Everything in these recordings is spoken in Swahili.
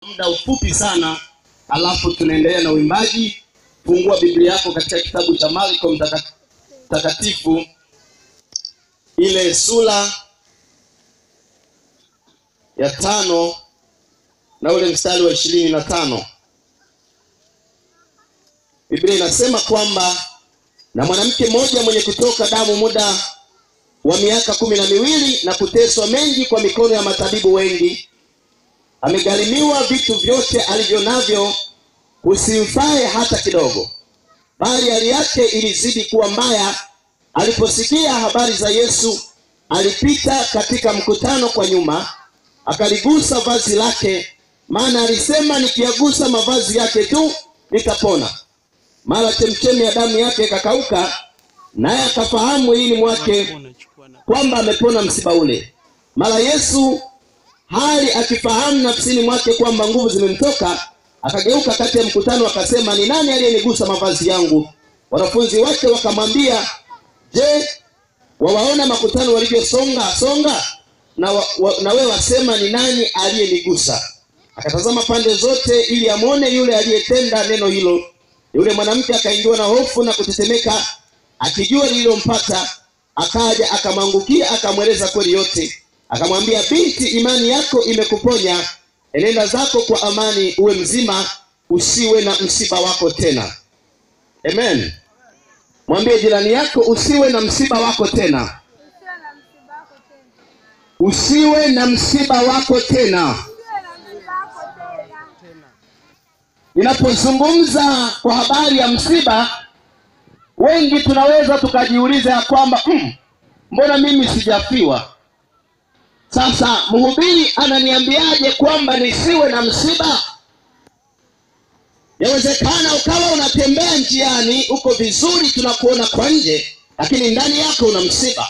muda mfupi sana, alafu tunaendelea na uimbaji. Fungua Biblia yako katika kitabu cha Marko mtaka- mtakatifu ile sura ya tano na ule mstari wa ishirini na tano. Biblia inasema kwamba na mwanamke mmoja mwenye kutoka damu muda wa miaka kumi na miwili na kuteswa mengi kwa mikono ya matabibu wengi, amegharimiwa vitu vyote alivyo navyo, usimfae hata kidogo, bali hali yake ilizidi kuwa mbaya. Aliposikia habari za Yesu, alipita katika mkutano kwa nyuma, akaligusa vazi lake, maana alisema, nikiyagusa mavazi yake tu nitapona. Mara chemchemi ya damu yake ikakauka, naye akafahamu mwilini mwake kwamba amepona msiba ule. Mara Yesu hali akifahamu nafsini mwake kwamba nguvu zimemtoka, akageuka kati ya mkutano akasema, ni nani aliyenigusa mavazi yangu? Wanafunzi wake wakamwambia, je, wawaona makutano walivyosonga songa, na, wa, wa, na wewe wasema ni nani aliyenigusa? Akatazama pande zote ili amwone yule aliyetenda neno hilo. Yule mwanamke akaingiwa na hofu na kutetemeka, akijua lililompata, akaja akamwangukia, akamweleza kweli yote. Akamwambia, binti, imani yako imekuponya, enenda zako kwa amani, uwe mzima, usiwe na msiba wako tena. Amen. Mwambie jirani yako, usiwe na msiba wako tena, Usiwe na msiba wako tena. usiwe na msiba wako tena. Usiwe na msiba wako tena. Ninapozungumza kwa habari ya msiba, wengi tunaweza tukajiuliza ya kwamba mm, mbona mimi sijafiwa? Sasa mhubiri ananiambiaje kwamba nisiwe na msiba? Yawezekana ukawa unatembea njiani, uko vizuri, tunakuona kwa nje, lakini ndani yako una msiba.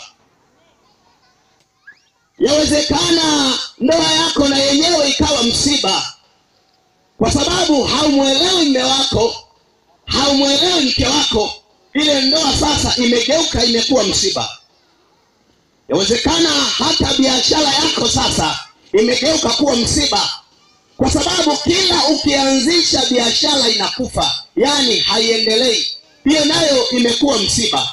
Yawezekana ndoa yako na yenyewe ikawa msiba kwa sababu haumwelewi mme wako, haumwelewi mke wako. Ile ndoa sasa imegeuka, imekuwa msiba. Yawezekana hata biashara yako sasa imegeuka kuwa msiba, kwa sababu kila ukianzisha biashara inakufa, yaani haiendelei. Hiyo nayo imekuwa msiba.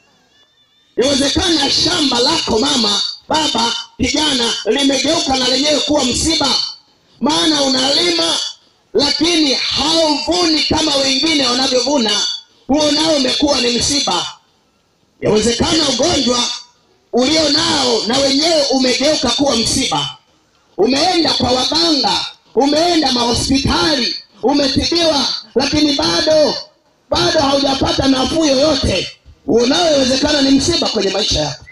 Yawezekana shamba lako mama, baba, kijana limegeuka na lenyewe kuwa msiba, maana unalima lakini hauvuni kama wengine wanavyovuna. Huo nao umekuwa ni msiba. Yawezekana ugonjwa ulio nao na wenyewe umegeuka kuwa msiba. Umeenda kwa waganga, umeenda mahospitali, umetibiwa, lakini bado bado haujapata nafuu yoyote. Huo nao yawezekana ni msiba kwenye maisha yako.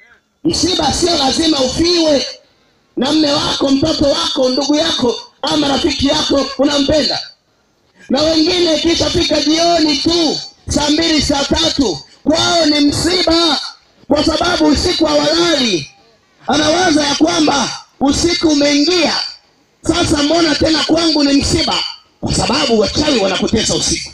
Msiba sio lazima ufiwe na mme wako, mtoto wako, ndugu yako ama rafiki yako unampenda. Na wengine ikishafika jioni tu saa mbili saa tatu kwao ni msiba, kwa sababu usiku hawalali. Anawaza ya kwamba usiku umeingia, sasa mbona tena kwangu ni msiba? Kwa sababu wachawi wanakutesa usiku.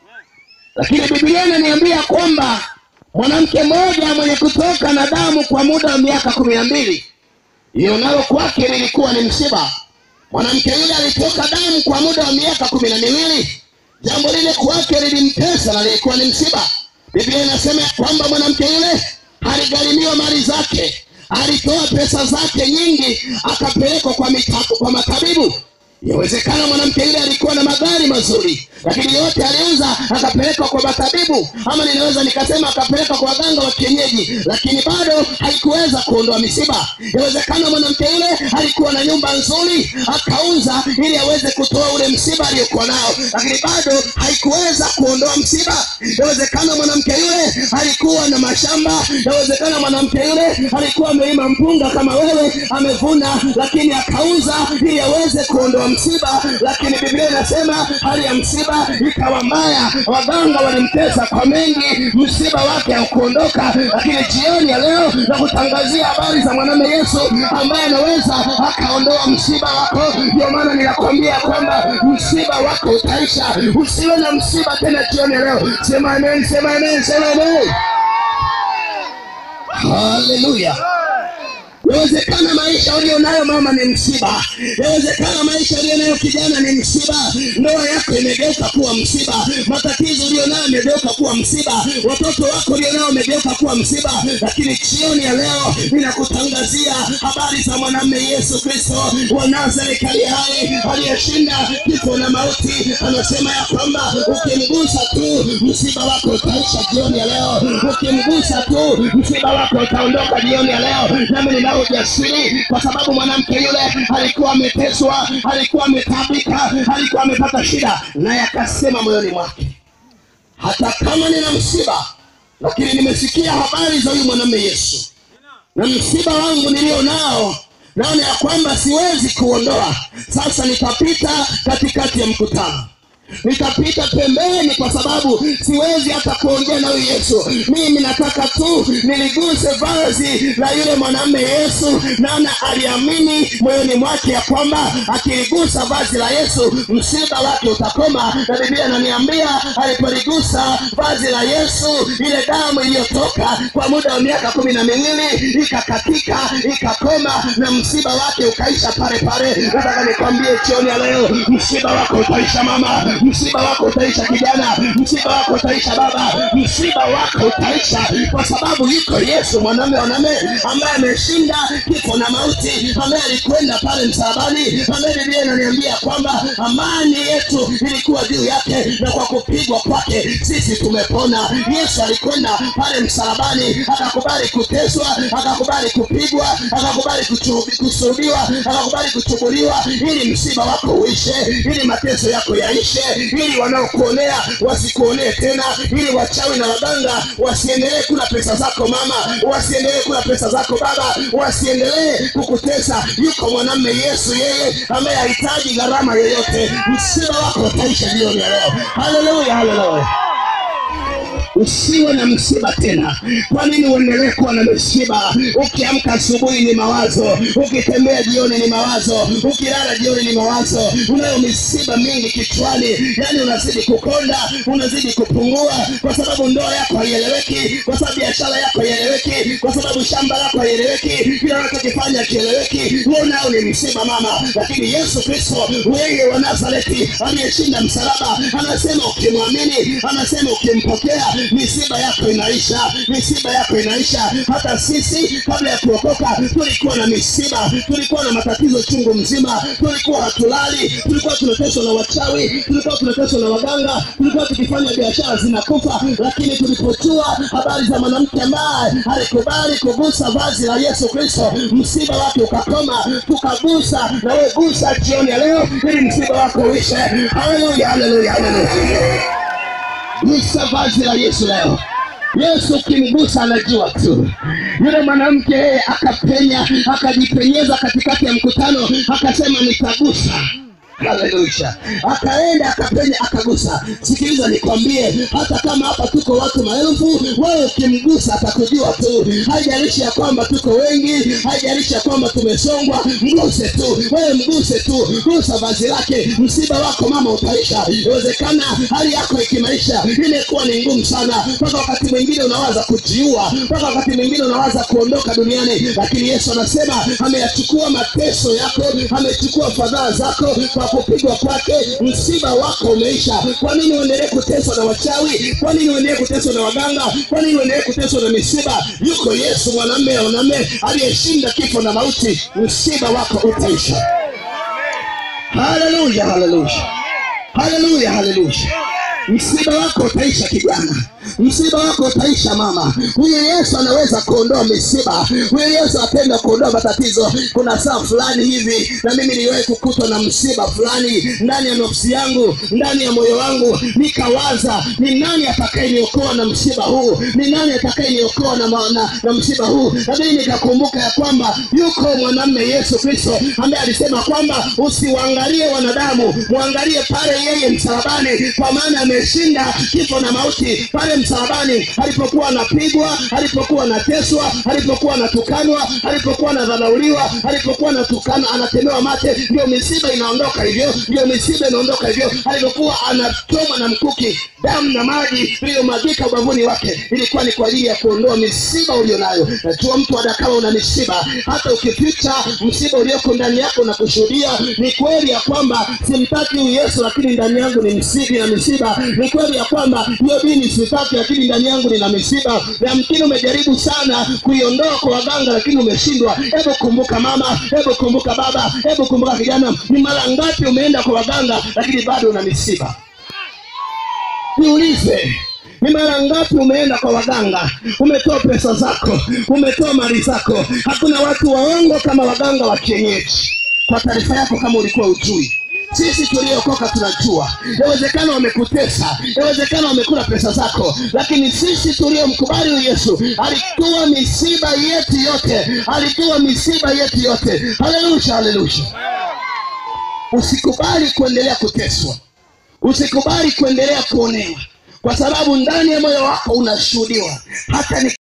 Lakini Biblia inaniambia kwamba mwanamke mmoja mwenye kutoka na damu kwa muda wa miaka kumi na mbili hiyo nalo kwake lilikuwa ni msiba. Mwanamke yule alitoka damu kwa muda wa miaka kumi na miwili. Jambo lile kwake lilimtesa na lilikuwa ni msiba. Biblia inasema ya kwamba mwanamke yule aligharimiwa mali zake, alitoa pesa zake nyingi, akapelekwa kwa mitako, kwa matabibu. Yawezekana mwanamke yule alikuwa na magari mazuri, lakini yote aliuza akapelekwa kwa matabibu, ama ninaweza nikasema akapelekwa kwa waganga wa kienyeji, lakini bado haikuweza kuondoa misiba. Yawezekana mwanamke yule alikuwa na nyumba nzuri, akauza ili aweze kutoa ule msiba aliyokuwa nao, lakini bado haikuweza kuondoa msiba. Yawezekana mwanamke yule alikuwa na mashamba, yawezekana mwanamke yule alikuwa amelima mpunga kama wewe, amevuna, lakini akauza ili aweze kuondoa msiba, lakini Biblia inasema hali ya msiba ikawa mbaya, waganga walimtesa kwa mengi, msiba wake haukuondoka. Lakini jioni ya leo na kutangazia habari za mwanamume Yesu ambaye anaweza akaondoa msiba wako. Ndio maana ninakwambia kwamba msiba wako utaisha. Usiwe na msiba tena jioni ya leo. Sema amen, sema amen, sema amen. Haleluya. Yawezekana maisha ulio nayo mama ni msiba. Yawezekana maisha ulio nayo kijana ni msiba. Ndoa yako imegeuka kuwa msiba. Matatizo ulio nayo yamegeuka kuwa msiba. Watoto wako ulio nao wamegeuka kuwa msiba. Lakini jioni ya leo ninakutangazia habari za mwanamume Yesu Kristo wa Nazareti aliye hai aliyeshinda kifo na mauti. Anasema ya kwamba ukimgusa tu msiba wako utaisha jioni ya leo. Ukimgusa tu msiba wako utaondoka jioni ya leo. Nami ninao ujasiri kwa sababu mwanamke yule alikuwa ameteswa, alikuwa ametabika, alikuwa amepata shida, naye akasema moyoni mwake, hata kama nina msiba, lakini nimesikia habari za huyu mwanamume Yesu na msiba wangu nilio nao naona ya kwamba siwezi kuondoa. Sasa nitapita katikati ya mkutano, nitapita pembeni, kwa sababu siwezi hata kuongea na huyu Yesu. Mimi nataka tu niliguse vazi la yule mwanamume Yesu, naona aliamini moyoni mwake ya kwamba akiligusa vazi la Yesu msiba wake utakoma, na Biblia inaniambia alipoligusa vazi la Yesu, ile damu iliyotoka kwa muda wa miaka kumi na miwili ikakatika, ikakoma, na msiba wake ukaisha pale pale. Nataka nikwambie jioni ya leo, msiba wako utaisha mama, msiba wako utaisha kijana, msiba wako utaisha baba, msiba wako utaisha kwa sababu yuko Yesu mwanamume wanaume ambaye ameshinda kifo na mauti, ambaye alikwenda pale msalabani, ambaye Biblia inaniambia kwamba amani yetu ilikuwa juu yake, na kwa kupigwa kwake sisi tumepona. Yesu alikwenda pale msalabani, akakubali kuteswa, akakubali kupigwa, akakubali kuchu- kusulubiwa, akakubali kuchubuliwa, ili msiba wako uishe, ili mateso yako yaishe, ili wanaokuonea wasikuonee tena, ili wachawi na waganga wasiendelee kula pesa zako mama, wasiendelee kula pesa zako baba, wasiendelee kukutesa. Yuko mwanamume Yesu, yeye ambaye hahitaji gharama yoyote. Msiba wako utaisha jioni ya leo. Haleluya, haleluya. Usiwe na msiba tena. Kwa nini uendelee kuwa na msiba? Ukiamka asubuhi ni mawazo, ukitembea jioni ni mawazo, ukilala jioni ni mawazo. Unayo misiba mingi kichwani, yani unazidi kukonda, unazidi kupungua, kwa sababu ndoa yako haieleweki, kwa sababu biashara yako haieleweki, kwa sababu shamba lako haieleweki, kila unachokifanya kieleweki. Huo nao ni msiba mama, lakini Yesu Kristo yeye wa Nazareti aliyeshinda msalaba anasema ukimwamini, anasema ukimpokea misiba yako inaisha, misiba yako inaisha. Hata sisi kabla ya kuokoka tulikuwa na misiba, tulikuwa na matatizo chungu mzima, tulikuwa hatulali, tulikuwa tunateswa na wachawi, tulikuwa tunateswa na waganga, tulikuwa tukifanya biashara zinakufa, lakini tulipojua habari za mwanamke ambaye alikubali kugusa vazi la Yesu Kristo, msiba wake ukakoma, tukagusa na wewe gusa jioni ya leo, ili msiba wako uishe. Haleluya, haleluya, haleluya. Gusa vazi la Yesu leo. Yesu ukimgusa anajua tu. Yule mwanamke yeye akapenya, akajipenyeza katikati ya mkutano, akasema nitagusa. Haleluya. Akaenda akapenya akagusa. Sikiliza nikwambie, hata kama hapa tuko watu maelfu, wewe ukimgusa atakujua tu. Haijalishi ya kwamba tuko wengi, haijalishi ya kwamba tumesongwa, mguse tu. Wewe mguse tu, gusa vazi lake, msiba wako mama utaisha. Inawezekana hali yako ikimaisha imekuwa ni ngumu sana, mpaka wakati mwingine unawaza kujiua, mpaka wakati mwingine unawaza kuondoka duniani, lakini Yesu anasema ameyachukua mateso yako, amechukua fadhaa zako kwa kupigwa kwake, msiba wako umeisha. Kwa nini uendelee kuteswa na wachawi? Kwa nini uendelee kuteswa na waganga? Kwa nini uendelee kuteswa na misiba? Yuko Yesu mwanamume mwanamume aliyeshinda kifo na mauti, msiba wako utaisha. Haleluya, haleluya, haleluya, haleluya. Msiba wako utaisha kijana, msiba wako utaisha mama. Huyu Yesu anaweza kuondoa misiba, huyu Yesu apenda kuondoa matatizo. Kuna saa fulani hivi na mimi niliwahi kukutwa na msiba fulani ndani ya nafsi yangu, ndani ya moyo wangu, nikawaza ni nani atakayeniokoa na msiba huu, ni nani atakayeniokoa na, ma- na, na msiba huu. Lakini nikakumbuka ya kwamba yuko mwanamume Yesu Kristo ambaye alisema kwamba usiwaangalie wanadamu, mwangalie pale yeye msalabani, kwa maana ameshinda kifo na mauti. Pale msalabani alipokuwa anapigwa alipokuwa anateswa alipokuwa anatukanwa alipokuwa anadharauliwa alipokuwa anatukana anatemewa mate ndio misiba inaondoka hivyo ndio misiba inaondoka hivyo alipokuwa anachoma na mkuki damu na maji iliyomwagika ubavuni wake ilikuwa ni kwa ajili ya kuondoa misiba ulionayo najua mtu adakawa una misiba hata ukificha msiba ulioko ndani yako na kushuhudia ni kweli ya kwamba simtaki huyu yesu lakini ndani yangu ni msibi na misiba ni kweli ya kwamba hiyo dini sitaki lakini ndani yangu nina misiba yamkini umejaribu sana kuiondoa kwa waganga lakini umeshindwa hebu kumbuka mama hebu kumbuka baba hebu kumbuka kijana ni mara ngapi umeenda kwa waganga lakini bado una misiba niulize ni mara ngapi umeenda kwa waganga umetoa pesa zako umetoa mali zako hakuna watu waongo kama waganga wa kienyeji kwa taarifa yako kama ulikuwa ujui sisi tuliokoka tunajua yawezekana wamekutesa yawezekana wamekula pesa zako lakini sisi tuliomkubali huyu yesu alitoa misiba yetu yote alitoa misiba yetu yote haleluya haleluya usikubali kuendelea kuteswa usikubali kuendelea kuonewa kwa sababu ndani ya moyo wako unashuhudiwa hata ni